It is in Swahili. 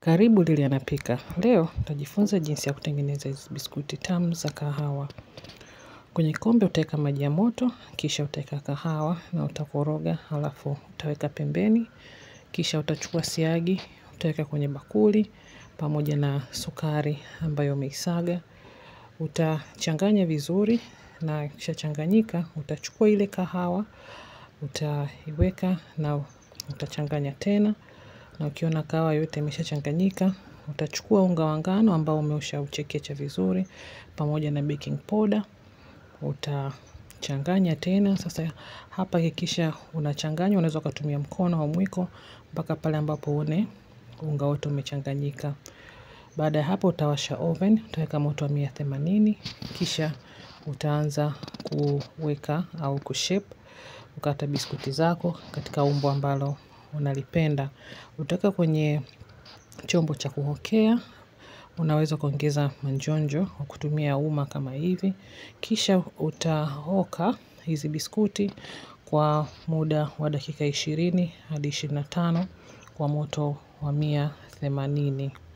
Karibu Lili anapika. Leo tutajifunza jinsi ya kutengeneza hizi biskuti tamu za kahawa. Kwenye kombe utaweka maji ya moto, kisha utaweka kahawa na utakoroga, halafu utaweka pembeni, kisha utachukua siagi, utaweka kwenye bakuli, pamoja na sukari ambayo umeisaga. Utachanganya vizuri na ikishachanganyika, utachukua ile kahawa, utaiweka na utachanganya tena. Na ukiona kahawa yote imeshachanganyika, utachukua unga wa ngano ambao umeshauchekecha vizuri, pamoja na baking powder, utachanganya tena. Sasa hapa hakikisha unachanganya, unaweza ukatumia mkono au mwiko, mpaka pale ambapo uone unga wote umechanganyika. Baada ya hapo utawasha oven, utaweka moto wa mia themanini, kisha utaanza kuweka au kushape, kukata biskuti zako katika umbo ambalo unalipenda. Utaweka kwenye chombo cha kuokea, unaweza kuongeza manjonjo kwa kutumia uma kama hivi. Kisha utaoka hizi biskuti kwa muda wa dakika ishirini hadi ishirini na tano kwa moto wa mia themanini.